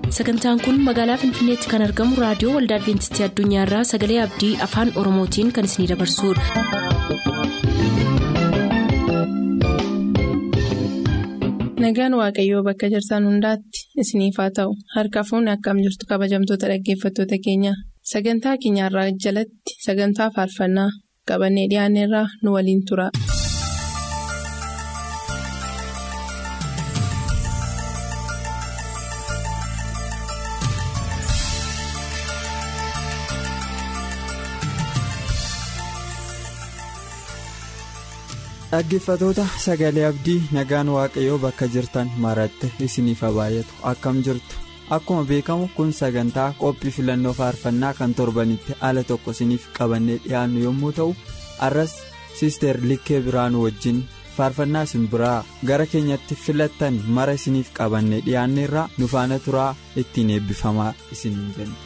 sagantaan kun magaalaa finfinneetti kan argamu raadiyoo waldaa adventistii addunyaarraa sagalee abdii afaan oromootiin kan isinidabarsudha. nagaan waaqayyoo bakka jirtan hundaatti isiniif haa ta'u harka fuunni akkam jirtu kabajamtoota dhaggeeffattoota keenya sagantaa keenyarraa jalatti sagantaa faarfannaa qabannee dhiyaanneerraa nu waliin tura. dhaggeeffatoota sagalee abdii nagaan waaqayyoo bakka jirtan maratti isiniif haa baay'atu akkam jirtu akkuma beekamu kun sagantaa qophii filannoo faarfannaa kan torbanitti ala tokko isiniif qabannee dhiyaannu yommuu ta'u arras siister likkee biraanuu wajjin faarfannaa isin biraa gara keenyatti filattan mara isiniif qabannee dhiyaanneerraa nu faana turaa ittiin eebbifamaa isiniin jenna.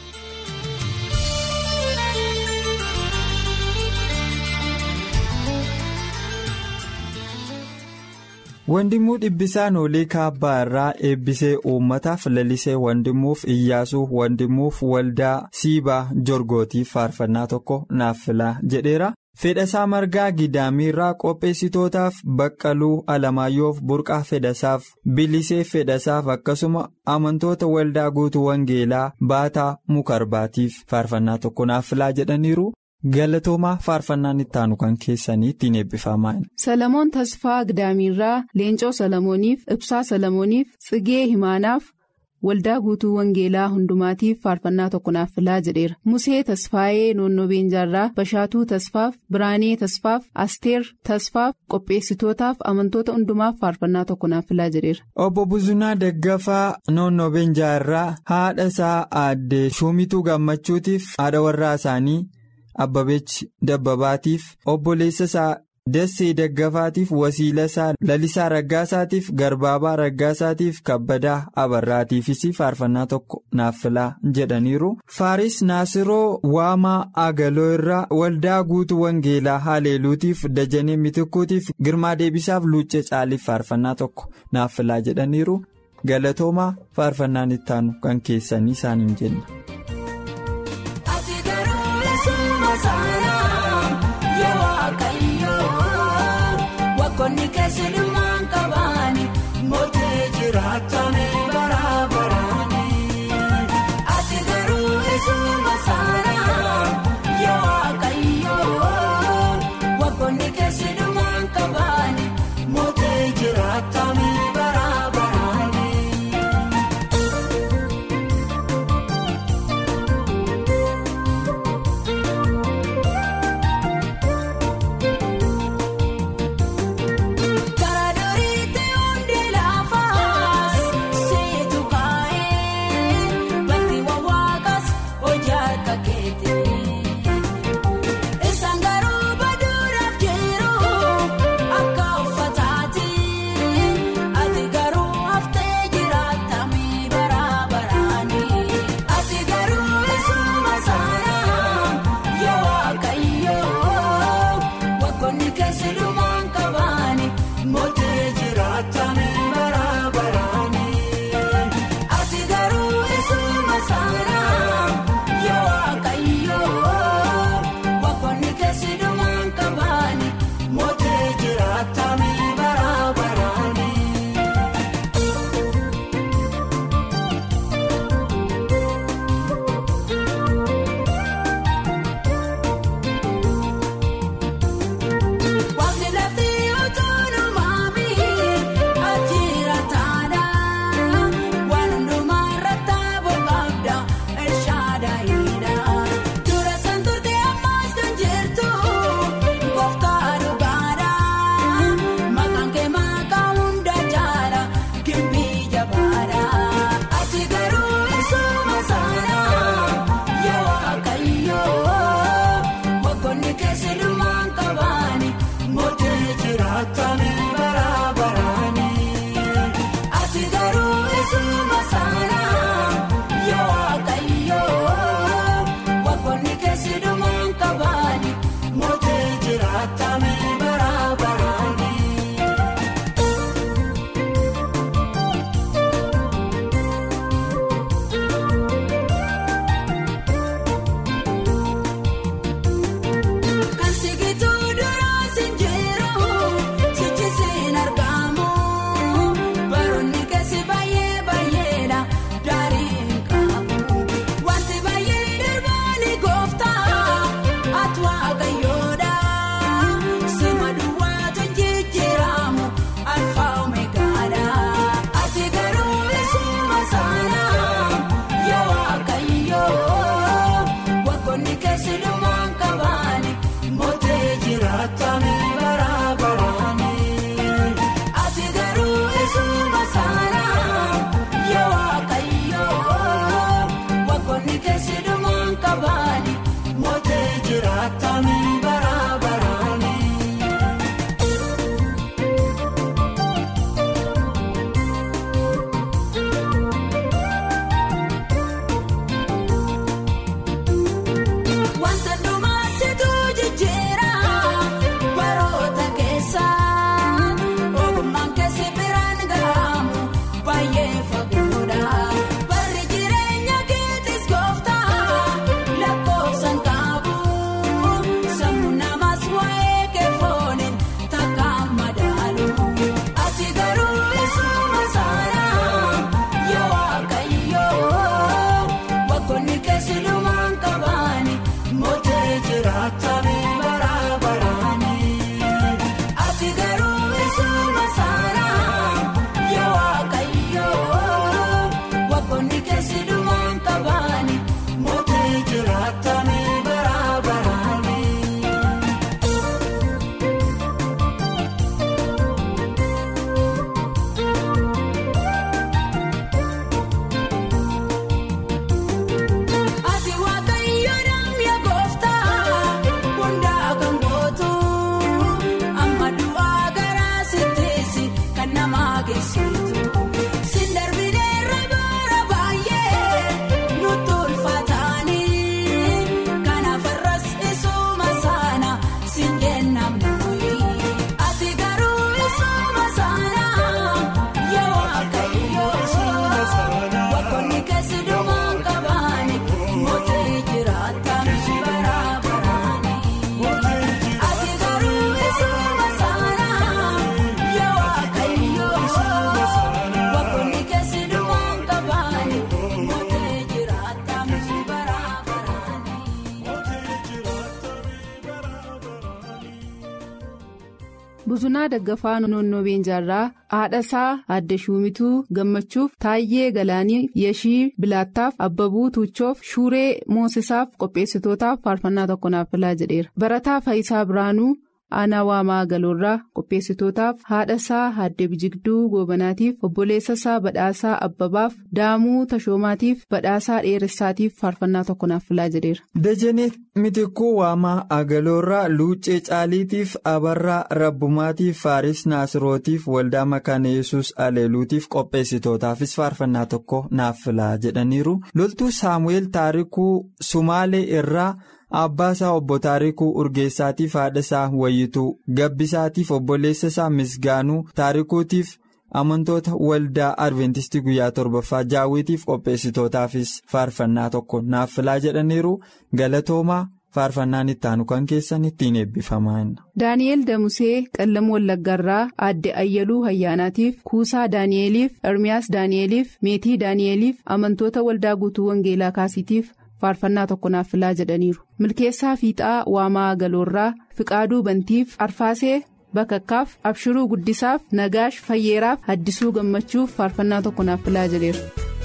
Wandimuu dhibbisaan olii kaabbaa irraa eebbisee uummataaf lalisee wandimuuf iyyaasuu wandimuuf waldaa siibaa jorgootiif faarfannaa tokko naaf filaa jedheera. Fedhasaa margaa gidaamiirraa qopheessitootaaf baqqaluu alamaayyoof burqaa fedhasaaf bilisee fedhasaaf akkasuma amantoota waldaa guutuu wangeelaa baataa mukarbaatiif faarfannaa tokko naaf filaa jedhaniiru. galatoomaa faarfannaan itti aanu kan keessanii ittiin eebbifamaa Salamoon Tasfaa Gidaamiirraa Leencoo Salamooniif Ibsaa Salamooniif Tsigee Himaanaaf Waldaa Guutuu Wangeelaa Hundumaatiif faarfannaa tokko naaf filaa jedheera. Musee Tasfaayee Noonnoo Beenjaarraa Bashaatuu Tasfaaf Biraanee Tasfaaf Asteer Tasfaaf qopheessitootaaf amantoota hundumaaf faarfannaa tokko naaf filaa jedheera. Obbo Buzunaa Daggafaa Noonnoo Beenjaarraa haadha isaa aaddee Shumituu Gammachuutiif haadha warraa isaanii. Abbabeechi Dabbabaatiif obboleessa isaa Dassee Daggafaatiif wasiila isaa Lalisaa Raggaasaatiif Garbaabaa Raggaasaatiif Kabbadaa Abarraatiifis faarfannaa tokko naaf filaa jedhaniiru. Faaris Naasiroo Waamaa Agaloo irraa waldaa guutuu Wangeelaa Haleeluutiif Dajanee Mitikkuutiif Girmaa Deebisaaf Luuccee Caaliif faarfannaa tokko naaf filaa jedhaniiru. Galatoomaa faarfannaan ittaanu kan keessanii isaaniin jenna. Wakkoonni keessa dhumaan qabaani mootii jiraatanii bara baraani. Ati garuu eessuma saanaa yoo waaqayyoo. Wakkoonni keessa dhumaan qabaani mootii jiraatanii bara baraani. Buzunaa Daggafaa Noonnoo Beenjaarraa haadhasaa Aadde Shumituu Gammachuuf Taayyee Galaanii Yeshii Bilaattaaf Abbabuu Tuuchoof Shuuree Moosisaaf qopheessitootaaf faarfannaa tokko naaf filaa jedheera. Barataa Faayisaa Biraanuu Aanaa Waamaa Galoorraa qopheessitootaaf haadhasaa Aadde Bijigduu Goobanaatiif obboleessasaa Badhaasaa Abbabaaf Daamuu Tashoomaatiif Badhaasaa Dheeressaatiif faarfannaa tokko naaf filaa jedheera. Dajanee Mitikuu Waamaa Agaloorraa Luuccee Caaliitiif Abarraa Rabbumaatiif Faaris Naasirootiif Waldaa Makaana Yesuus Aleeluutiif qopheessitootaafis faarfannaa tokko naaf filaa jedhaniiru. Loltuu Saamu'eel Taarikuu Sumaalee irraa Abbaasaa obbo Taarikuu Urgeessaatiif haadhasaa Wayyituu Gabbisaatiif obboleessasaa Misgaanuu Taarikuutiif. amantoota waldaa adventistii guyyaa torbaffaa jaawwitiif qopheessitootaafis faarfannaa tokko naaf filaa jedhaniiru galatoomaa faarfannaan ittaanu kan keessan ittiin eebbifamaa. Daani'eel Damusee Qallam Wallaggaarraa Aadde Ayyaluu Hayyaanaatiif Kuusaa Daani'eliif Ermiyaas Daani'eliif Meetii Daani'eliif amantoota waldaa guutuu Wangeelaa Kaasiitiif faarfannaa tokko naaf filaa jedhaniiru. Milkeessaa Fiixaa Waamaa Galoorraa Fiqaaduu Bantiif Arfaasee. Bakakkaaf Abshiruu Guddisaaf Nagaash Fayyeeraaf Haddisuu Gammachuuf faarfannaa tokko naaf filaa jedheera.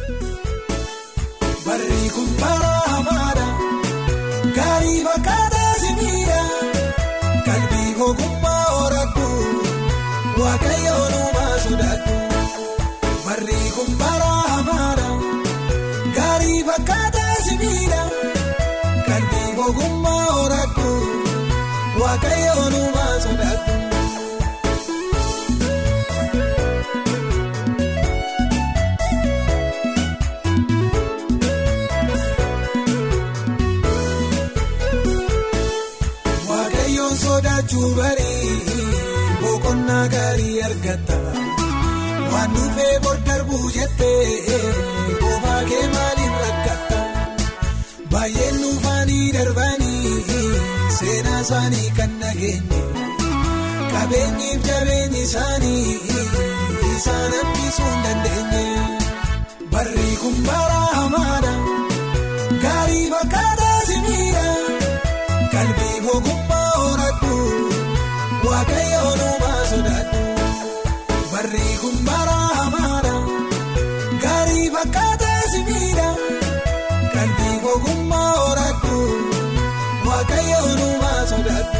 Barri kun bara hamaadha. Gaarii fakkaataa simiidha. Qalbii ogummaa horattu. Waaqayyoon uumaa sodaattu. Barri kun bara hamaadha. Gaarii fakkaataa simiidha. Qalbii ogummaa horattu. Waaqayyoon uumaa sodaattu. sodaachuu barii boqonnaa gaarii argata waan dhufee bor darbuu jettee boobaa kee maaliin rakkata baay'een dhufaanii darbanii seenaa isaanii kan nageenye qabeenyiif jabeenyi isaanii isaan hambisuu hin dandeenye barri kun bara hamaadha gaarii fakkaataa simiidha qalbii ogummaa. Waaqayyoon uumaa sodaattu barri kun bara hamaadha gaarii fakkaataa simiidha qalbii ogummaa horattu Waaqayyoon uumaa sodaattu.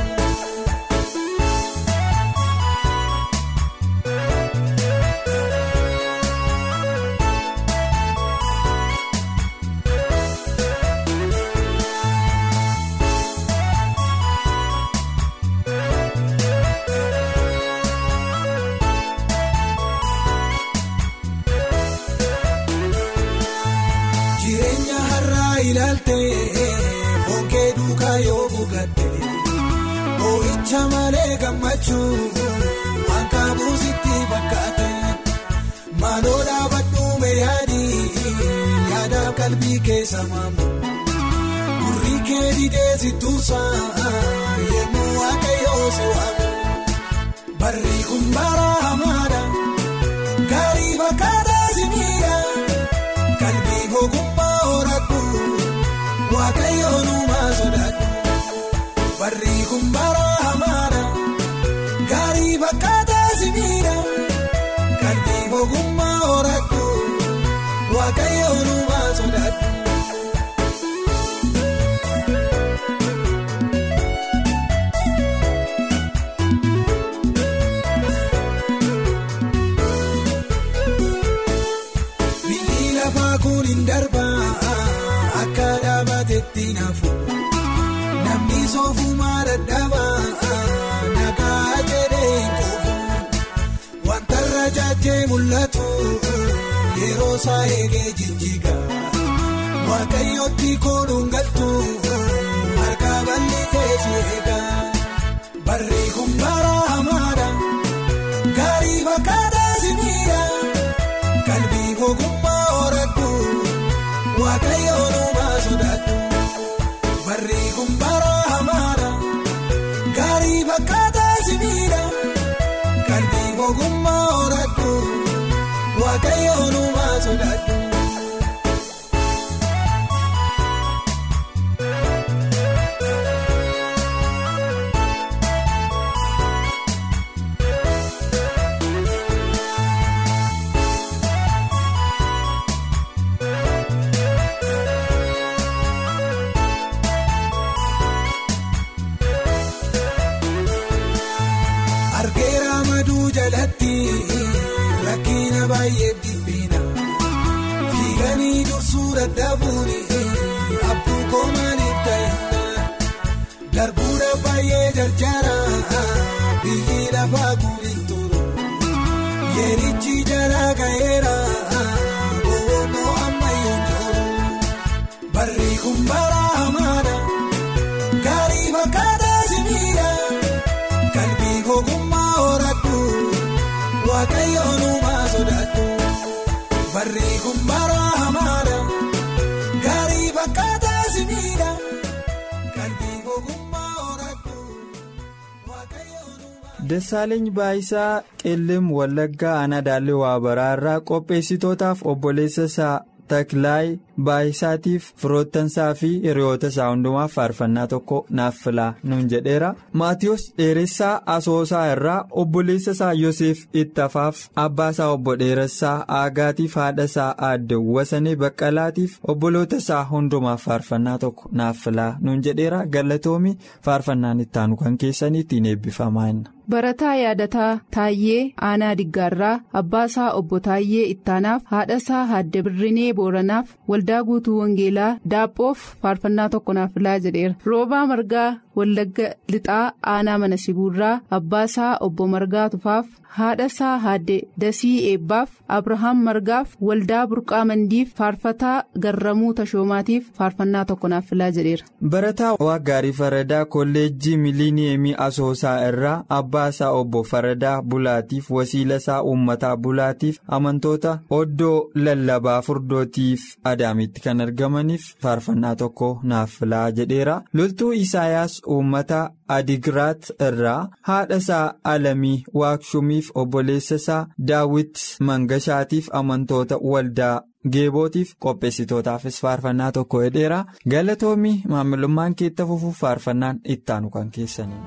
Bonkee duukaa yoo buugatte boo'icha malee gammachuu waan kaabuusitti fakkaate maaloo dhaabadhu meeyaadii yaadaaf qalbii keessa maamu gurri kee didee si tuusaa yemmuu waaqayyoo si waamu barri kun bara hamaadha gaarii fakkaataa si miidha qalbii ogummaa horattu. Waaqayyoon uumaa sodaattu barri kun bara hamaadha gaarii fakkaataa simiidha qalbii ogummaa horattu Waaqayyoon uumaa sodaattu. Biyyi lafaa kun hin darbaa. Akka dhaabatetti naafu namni soofumaa dadhabaa nagaa jedhee koofu wanta irra jaajee mul'atu yeroo isaa eegee jijjiga waaqayyootti kooluun galtu harka bal'isee si eega barri kun bara hamaadha gaarii fakkaataa simiidha qalbii ogummaa horattu waaqayyoon uumaa sodaattu barri kun bara hamaadha gaarii fakkaataa simiidha qalbii ogummaa horattu waaqayyoon uumaa sodaattu. Sanii dursuu dadhabuuni abbuu koomaniif ta'e darbuudha baay'ee jarjara biyyi lafaa guurin turu yeerichi jala ga'eera boonoo ammayyoon jiru barri kun bara hamaadha gaarii fakkaataa simiidha qalbii ogummaa horattu waaqayyoon uumaa sodaattu. Barri kun bara hamaadha gaarii fakkaataa simiidha qalbii ogummaa horattu waaqayyoon. Dassaaleny Baayisaa Qilleem Wallaggaa Aanaa Daallee Waabaraa irraa qopheessitootaaf obboleessa isaa Takilaay Baayisaatiif firoottansaa fi hiriyoota isaa hundumaaf faarfannaa tokko naaf filaa nuun jedheera. Maatiyus Dheeressaa Asoosaa irraa obboleessa isaa Yoseef Ittafaaf abbaa isaa obbo Dheeressaa Aagaatiif haadha isaa Aadde Wasanee Baqqalaatiif obboloota isaa hundumaaf faarfannaa tokko naaf filaa nuun jedheera. Galatoomi faarfannaan ittaanu kan keessanii ittiin eebbifamaa jenna. Barataa yaadataa Taayyee Aanaa Diggaarraa Abbaasaa Obbo Taayyee Ittaanaaf Haadhasaa Haadde Birrinee Booranaaf Waldaa Guutuu Wangeelaa Daaphoof faarfannaa tokko naaf filaa jedheera. Roobaa Margaa Wallagga Lixaa Aanaa Mana Sibuurraa Abbaasaa Obbo Margaa Tufaaf Haadhasaa Haadde Dasii Eebbaaf Abrahaam Margaaf Waldaa Burqaa Mandiif Faarfataa Garramuu Tashoomaatiif faarfannaa tokko naaf filaa jedheera. Barataa Waaggaarii Faradaa Kolleejjii Miliiniyeemii Asoosaa irraa Abbaasaa Obbo Faradaa Bulaatiif Wasiilasaa Uummataa Bulaatiif amantoota Oddoo Lallabaa Furdootiif Adaamitti kan argamaniif faarfannaa tokko naaf filaa jedheera. Loltuu Isaayaas Uummataa Adigiraat irraa haadha isaa Alamii Waakshumiif obboleessa isaa Daawit Mangashaatiif amantoota waldaa. geebootiif qopheessitootaafis faarfannaa tokko jedheera galatoomii maamilummaan keetta fufuuf faarfannaan ittaanu kan keessanii.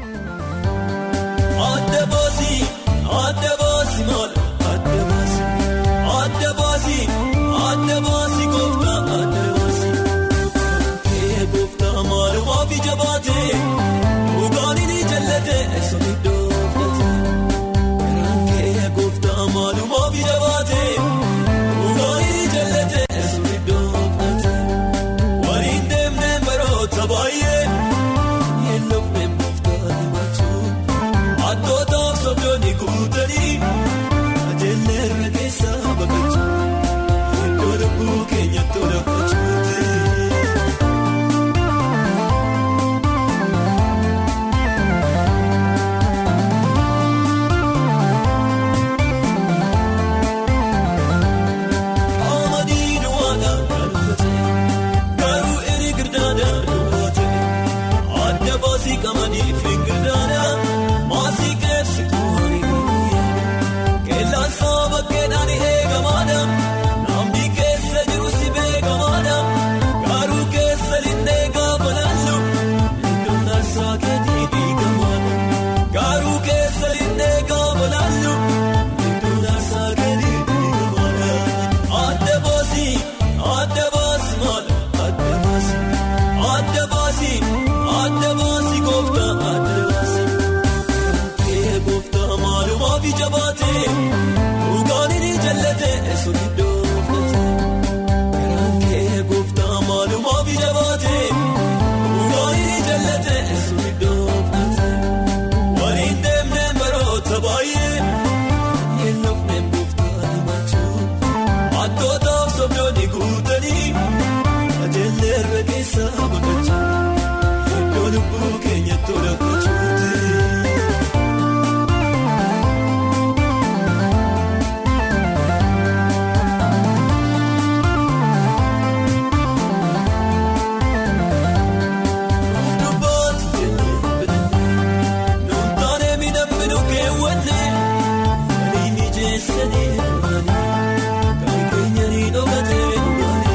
Adda baasii adda baasii maal adda baasii adda baasii adda baasii gooftaa adda baasii kee gooftaa maalumaaf ija baatee dhugaan ni jallatee eessa iddoo fudhatee kee gooftaa maalumaaf ija baatee. Baay'ee yeelloofne muftaati machuun attootaaf sobdoonni guutanii ajeellee irra keessaa baqachuun iddoo lubbuu keenyatti ol affachuuti. Qamadii duwwaadhaan kan uffatee garuu inni girdaadhaan. Adda baasii qamadii fi girdaadha maasii keessituu hariiroo keellaan saba keedhaan eegamaadha namni keessa jiru si beekamaadha garuu keessa linnee gaafa laallu iddoon taasisaa keetii dhiigamaadha garuu keessa linnee gaafa laallu iddoon taasisaa keetii dhiigamaadha adda baasii adda baasii maal adda baasii adda baasii. Adda baasii gooftaa adda baasii kee gooftaa maalumaaf ija baatee dhugaan ni jallatee eessa iddoo fudhatee kee gooftaa maalumaaf ija baatee dhugaan ni jallatee eessa iddoo fudhatee waliin deemnee baroota baay'ee yeelloofne gooftaa himachuun attootaaf sobdoonni guutanii ajeellee irra keessaa baqachuun. Lubbuu keenyatti ol affachuuti. Dubbaatu jennee fedhannee nuuntaanee miidhagina keewwannee waliin ijeessanii duraanii kan keenya ni dhogatee duraanii.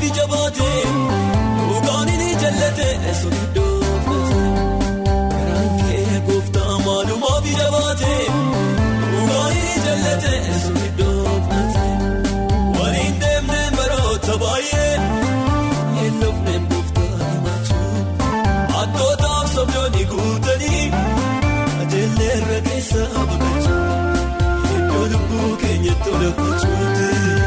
maafi jabaate dhugaan inni jallate sun iddoo filate garaan kee gooftaa maalu maafi jabaate dhugaan inni jallate sun iddoo filate waliin deemnee baroota baay'ee yeelloofnee gooftaa himachuu attootaaf sobdoonni guutanii ajeellee irra keessa baqachuu iddoo lubbuu keenyatti olafachuuti.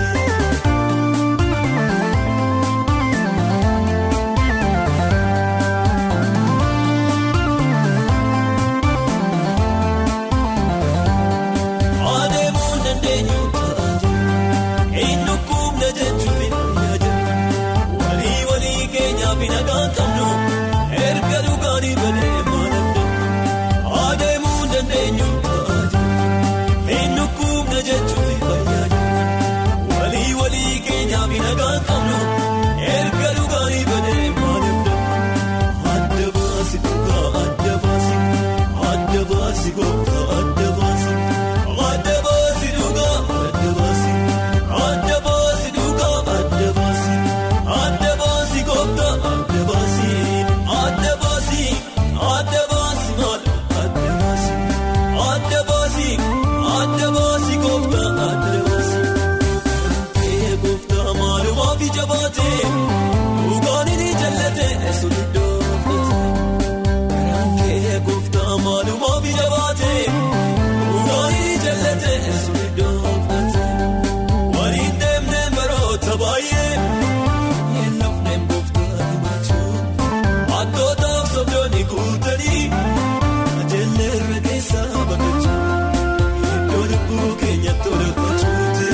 Adeemuun dandeenyu ta'a eenyu kumna jechuun fayyaa jira walii walii keenyaaf nagaan qabnu erga dhugaanii balee maaladha adeemuun dandeenyu ta'a eenyu kumna jechuun fayyaa jira walii walii keenyaaf nagaan qabnu erga dhugaanii balee maaladha adda baasi dhugaa adda baasi adda baasi gooftaa adda baasi. Adda baasi dhugaa adda baasi adda baasi dhugaa adda baasi adda baasi gooftaa adda baasi adda baasi adda baasi maal adda baasi adda baasi adda baasi gooftaa adda baasi kee gooftaa maalumaaf jabaate dhugaan inni jallate sun iddoo filate garaan kee gooftaa maalumaaf jabaate. Dhugaanii jallate sun iddoo filate waliin deemnee baroota baay'ee yeelloofnee gooftaa himachuu attootaaf sobdoonni guutanii ajeellee irra keessa baqachuu iddoo lubbuu keenyatti olafachuuti.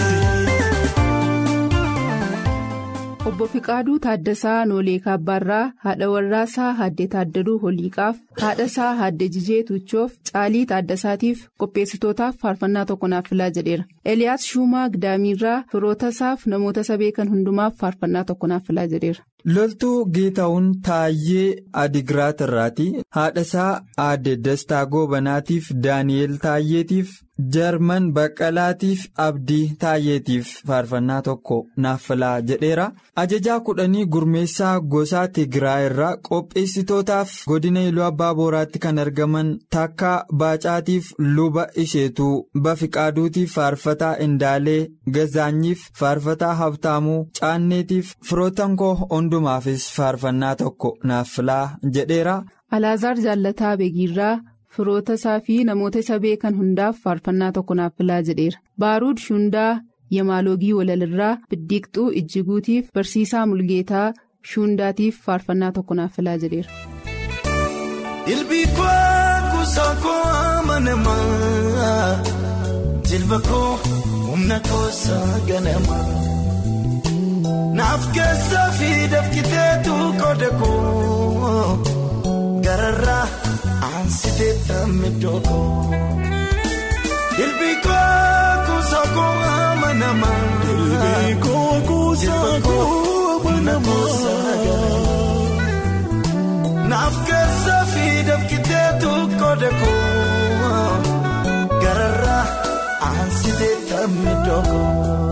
Obbo Fiqaaduu Taaddasaa Noolee Kaabbaarraa haadha warraasaa Haaddee Taaddaluu Holiiqaaf haadha isaa Haaddee Jijee Tuuchoof Caalii Taaddasaatiif qopheessitootaaf faarfannaa tokko naaf filaa jedheera. Eliyaas Shuumaa Gidaamiirraa firoota isaaf namoota isa beekan hundumaaf faarfannaa tokko naaf filaa jedheera. Loltuu Geetahuun Taayyee Adigiraat irraati. Haadha isaa Aadde Dastaa Goobanaatiif Daani'eel Taayyeetiif Jarman Baqqalaatiif Abdii Taayyeetiif faarfannaa tokko naaf filaa jedheera. Ajajaa kudhanii gurmeessaa gosaa Tigiraa irraa qopheessitootaaf godina Iluu Abbaa Booraatti kan argaman takka Baacaatiif luba isheetuu Bafiqaaduutiif faarfataa Indaalee Gazaanyiif faarfataa Habtaamuu Caanneetiif firoottan koo hundumaafis faarfannaa tokko naaf filaa jedheera. Alaazaar Jaallataa Beegiirraa firoota isaa fi namoota isa beekan hundaaf faarfannaa tokko naaf filaa jedheera. Baaruud Shundaa Yamaaloogii Walalirraa Biddiiqxuu Ijjiguutiif Barsiisaa Mulgeetaa Shundaatiif faarfannaa tokko naaf filaa jedheera. Ilbii koo kuusaa koo amanamaa jilba koo humna koosaa ganamaa naaf keessaa fi dafkiteetu qooda koo gararraa aansitee tammidoo koo ilbii koo kuusaa koo amanamaa ilbii koo kuusaa koo humna koosaa ganamaa. Naaf keessa fi dafkiteetu qooda koo gararraa aansitee tammee dhooko.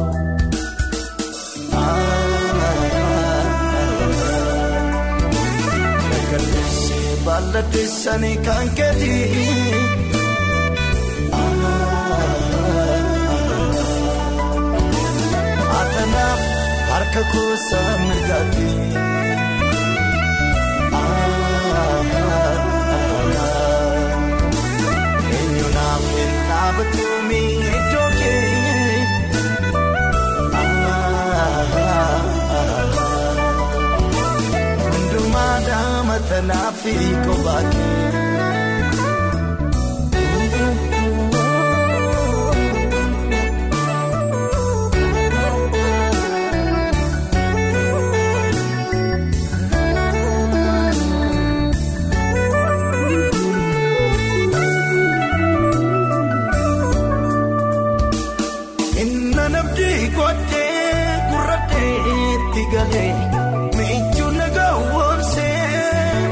Nagalleessee baalladheessanii kan keeti. Atanaaf harka kuusaa mirgaati. Eenyuunaaf hin dhaabatuumi iddoo kee hundumaa daamatanaa fi kophaa kee. Inna nabdi godhee gurraatee itti galee miiccuu nagaa woonsee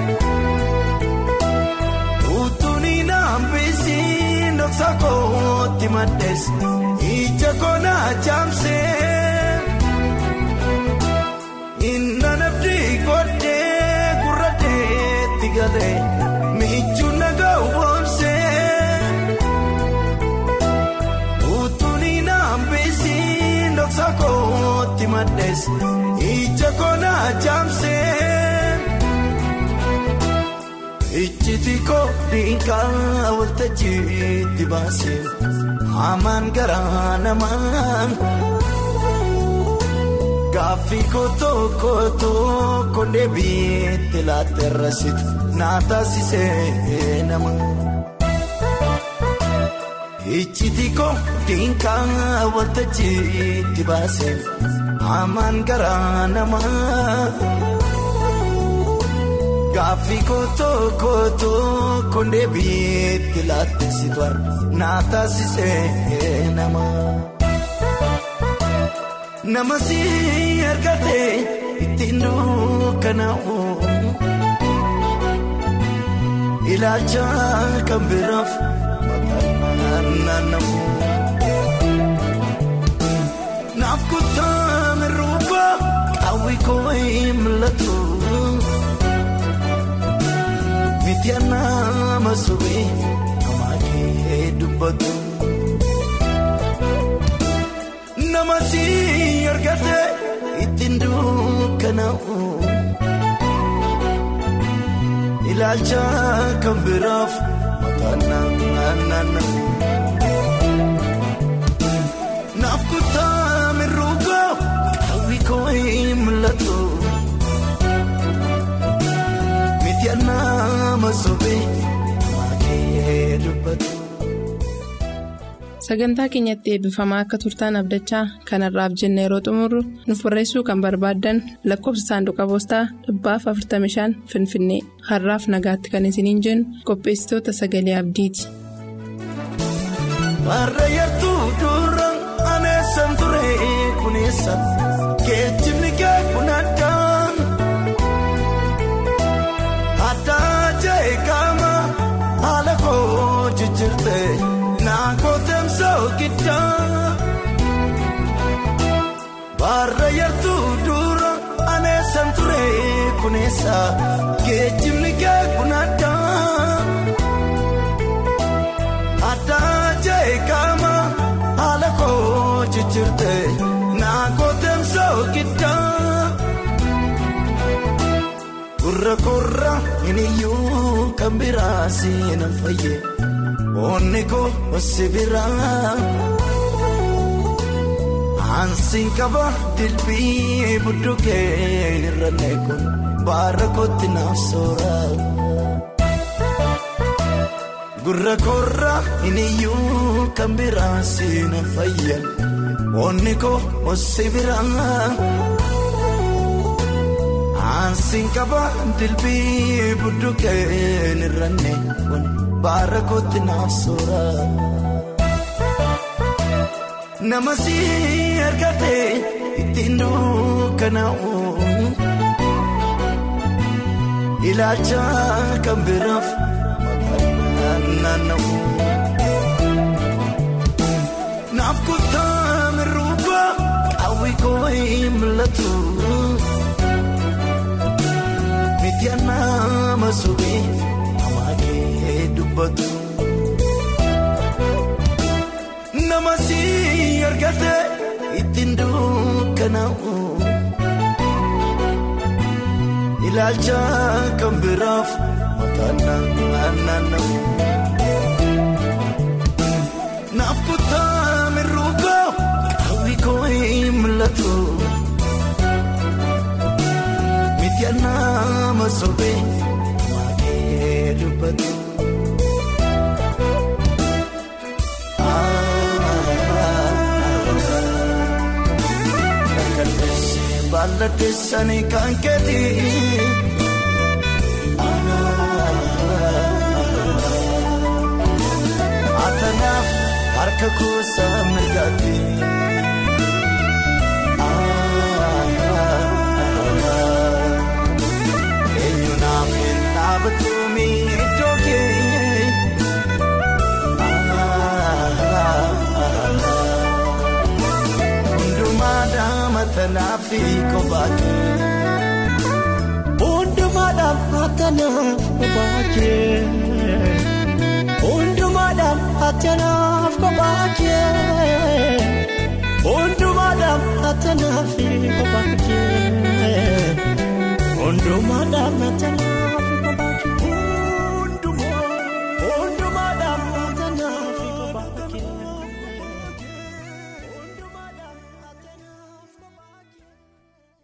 utuuni naambisii dhoksa kootti maddees ija koonaa jaamsee galee michuu nagaa woomsee utuuni naambisiin dhoksa kootti maddees ija koonaa jaamsee. Ijjiti koo dhiingaa waltajjiitti baasee hamaan garaa namaan gaaffii kotoo kotoo kondee biitti laatterrasitu naa taasisee nama. Ijjiti koo dhiingaa waltajjiitti baasee hamaan garaa namaan. Gaaffii kotoo kotoo kondee biitti laattisitu naa taasisee nama. Nama si argatee ittiin dukkanaa'u. Ilaalcha kan biraaf maqaan naannamu. Naaf kutaa mirruuba hawwi koo hin mul'atu. Mitiyaana masoobee nama kee dubbatu. Nama si argate ittiin dukkanaa'u. Ilaalcha kan biraaf maqaan naannamu. Naaf kutaa mirruuga hawwi koo hin mul'atu. Sagantaa keenyatti eebbifamaa akka turtaan abdachaa kanarraaf jenna yeroo xumurru nuuf barreessuu kan barbaaddan lakkoofsa saanduqa poostaa dhibbaaf 45 Finfinnee har'aaf nagaatti kan isiniin jennu qopheessitoota sagalee abdiiti. Baarreeyyatuu dura aneessan ture kuneessa geejjibni kee kun addaa addaa jee qaama haala koo jijjiirte naakoo teemsoo giddaa baarreeyyatuu dura aneessan ture kuneessa geejjibni kee kun addaa. Addaa jee qaama haala koo jijjiirte naakoo teemsoo giddaa. Gurra gurra hin iyyuu kan biraa seenan fayyee onni koo si biraa. Ansiin qaba dilbii budduukee irra neekun baara kootti naaf sooraa. Gurra korra hin iyyuu kan biraa seenan fayyan onni koo osi biraa. Ansiin qaba dilbii budduukeen irranne kun baara kootti naaf sooraa. Nama si argate ittiin dukkanaa'u. Ilaalcha kan biraaf. Naaf kutaa mirruuba hawwi koo hin mul'atu. Mitiyaana masoobee nama kee dubbatu. Nama si argate ittiin dukkanaa'u. Ilaalcha kan biraaf maqaan naannamu. Naaf kutaa mirruuga hawwi koo hin mul'atu. Mitiyaana masoobee nama kee dubbatu. Baala keessanii kan keeti. Atanaaf harka kuusaa mirgaati. Eenyu naaf hin dhaabatu miidhoo kee. Hundumaa daamata naaf kophaati. Hundumaa dhaabata atanaaf kophaakee hundumaadhaan atanaaf kophaakee hundumaadhaan atanaaf kophaakee hundumaadhaan atanaaf.